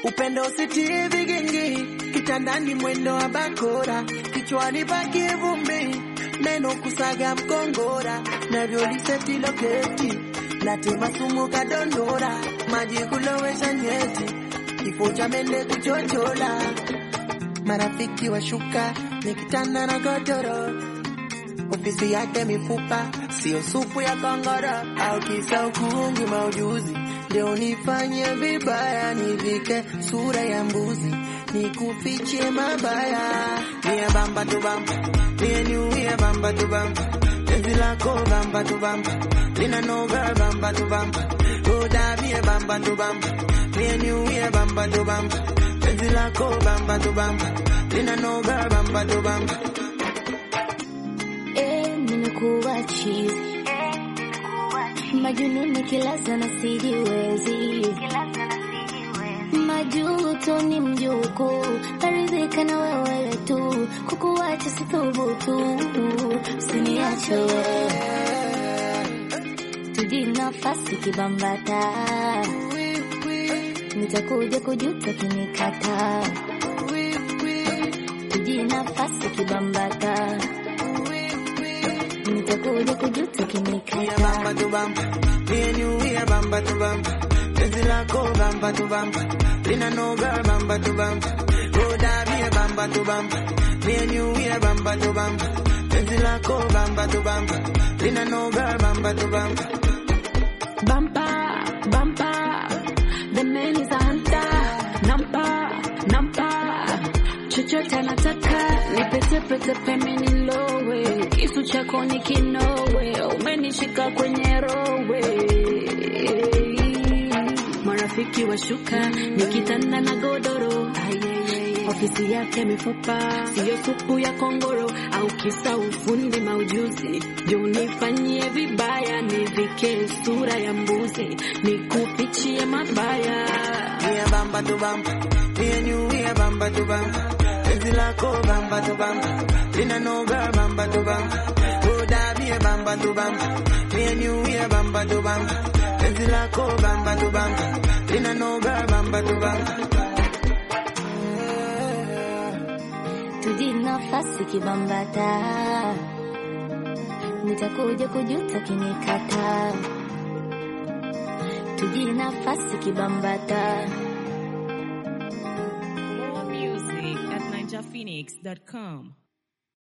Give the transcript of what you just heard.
upendo usitie vigingi, kitandani mwendo wa bakora, kichwani pakie vumbi, meno kusaga mkongora, navyoliseti loketi, natema sumu kadondora, maji kulowesha nyeti, kifo cha mende kuchochola, marafiki washuka, nikitanda na godoro ofisi yake mifupa, sio supu ya kongoro au kisa ukungi maujuzi, ndio nifanye vibaya, nivike sura ya mbuzi, nikufiche mabaya. Mie bamba tu bamba, mie niuye bamba tu bamba, penzi lako bamba tu bamba, lina noga bamba tu bamba, roda mie bamba tu bamba, mie niuye bamba tu bamba, penzi lako bamba tu bamba, lina noga bamba tu bamba. Eh, nimekuwa chizi majununi kila sana sijiwezi majuto ni mjuku naridhika na wewe tu kukuwacha sithubutu usiniache wewe tuji nafasi kibambata nitakuja kujuta kinikata tuji nafasi kibambata nitakuja kujuta kinikata bamba tu bamba, me and you we are bamba tu bamba. Penzi lako bamba tu bamba, lina no girl bamba tu bamba. Roda me a bamba tu bamba, me and you we are bamba tu bamba. Penzi lako bamba tu bamba, lina no girl bamba tu bamba. Bumper, bumper, the man is a hunter. Nampa, nampa, chochote anataka nipete pete pemeni lowe, kisu chako ni kinowe, umenishika kwenye rowe. Marafiki washuka, nikitanda na godoro ofisi yake mifupa, siyo supu ya kongoro au kisa ufundi maujuzi. Jo, nifanyie vibaya, nivike sura ya mbuzi, nikufichie mabaya. Me a bamba tu bamba, me and you we are bamba tu bamba. Penzi lako bamba tu bamba, lina no girl bamba tu bamba. Roda me a bamba tu bamba, me and you we are bamba tu bamba. Penzi lako bamba tu bamba, lina no girl bamba tu bamba. tuji nafasi kibambata nitakuja kujuta kinikata tuji nafasi kibambata More music at ninjaphoenix.com.